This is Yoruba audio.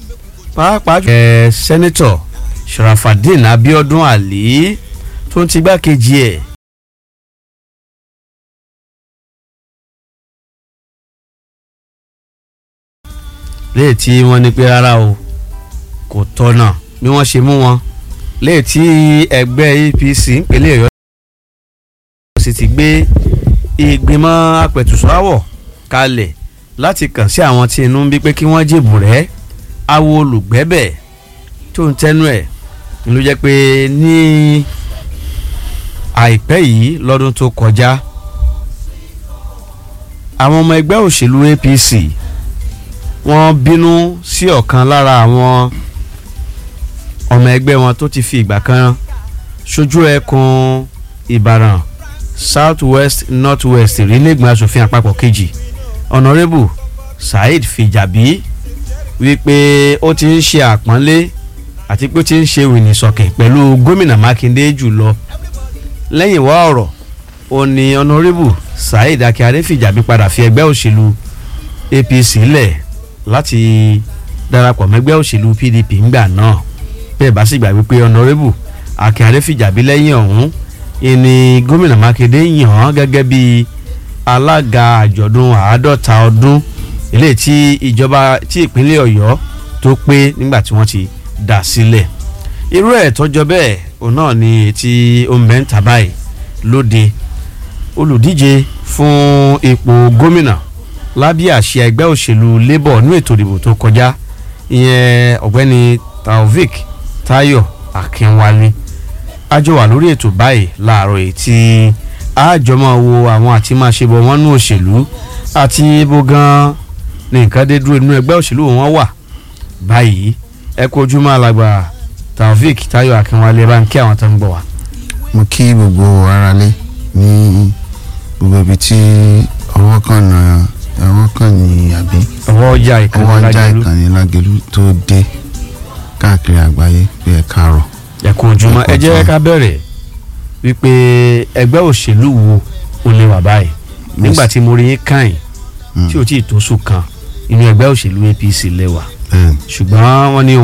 pàápàá jù. ẹ sẹ́nẹ́tọ̀ sharafadin abiodun ali tó ń ti gbákejì ẹ̀. léè tí wọ́n ní pé rárá o kò tọ́nà bí wọ́n ṣe mú wọn léè tí ẹgbẹ́ apc ìpínlẹ̀ ọ̀yọ́ sì ti gbé ìgbìmọ̀ apẹ̀tùsọ́wọ̀ kalẹ̀ láti kàn sí àwọn tí inú ń bí pé kí wọ́n jèbù rẹ́ awo olùgbẹ́bẹ̀ tó ń tẹnu ẹ̀ ló jẹ́ pé ní àìpẹ́ yìí lọ́dún tó kọjá àwọn ọmọ ẹgbẹ́ òṣèlú apc wọ́n bínú sí ọ̀kan lára àwọn ọmọ ẹgbẹ́ wọn tó ti fi ìgbà kan ṣojú ẹkùn ìbàdàn south west north west ìrìlẹ̀gbọ̀n asòfin àpapọ̀ kejì honourable saheed fìjàbí wípé ó ti ń ṣe àpọ́nlé àti pé ó ti ń ṣe wìnìsọ̀kẹ̀ pẹ̀lú gómìnà mákindé jùlọ lẹ́yìn wá ọ̀rọ̀ ó ní honourable saheed akíade fìjàbí padà fi ẹgbẹ́ òṣèlú apc lẹ̀ láti darapọ̀ mẹ́gbẹ́ òṣèlú pdp ńgbà náà bẹ́ẹ̀ bá sì gbà wípé honourable akíade fìjàbí lẹ́yìn ọ̀hún ìní gómìnà mákindé yàn án gẹ́gẹ́ bí alága àjọ̀dún àádọ́ta ọdún ilé tí ìjọba tí ìpínlẹ̀ ọ̀yọ́ tó pé nígbà tí wọ́n ti dà sílẹ̀ irú ẹ̀ tọ́jọ́ bẹ́ẹ̀ òun náà ni tí ó ń bẹ́ ń tà báyìí lóde olùdíje fún ipò gómìnà lábẹ́ àṣẹ ẹgbẹ́ òṣèlú labour ní ètò ìdìbò tó kọjá ìyẹn ọ̀gbẹ́ni taofik tayo akínwálé àjọ wà lórí ètò báyìí láàárọ̀ yìí tí àjọmọ̀ wo àwọn àti máa ṣe bọ̀ wọ́n nú òṣèlú àti ibo gan-an ní nǹkan dé dúró nínú ẹgbẹ́ òṣèlú wọn wà báyìí ẹ kú ojúmọ́ alàgbà taofik tayo akínwálé bá ń kí àwọn tó ń gbọ́ wa. mo kí gbogbo aráalé ní gbogbo ibi tí ọwọ́ kan náà ọwọ́ kan ní àbí ọwọ́ ọjà ọwọ́ ìkànnì ajá lájẹlú ìkànnì lágẹ̀lú tó dé káàkiri àgbáyé pé ẹ káàárọ̀ ẹ kú ojúmọ́ Ẹ kú ẹ jẹ́ ojúmọ́. ká bẹ̀rẹ̀ wípé ẹgbẹ́ òṣèlú wo ó lè wà báyìí nígbà tí mo rí yín káyìn Mm. tí o tí ì tó sùn kan inú ẹgbẹ́ òṣèlú apc lẹ́wà bẹ́ẹ̀ ṣùgbọ́n wọ́n ní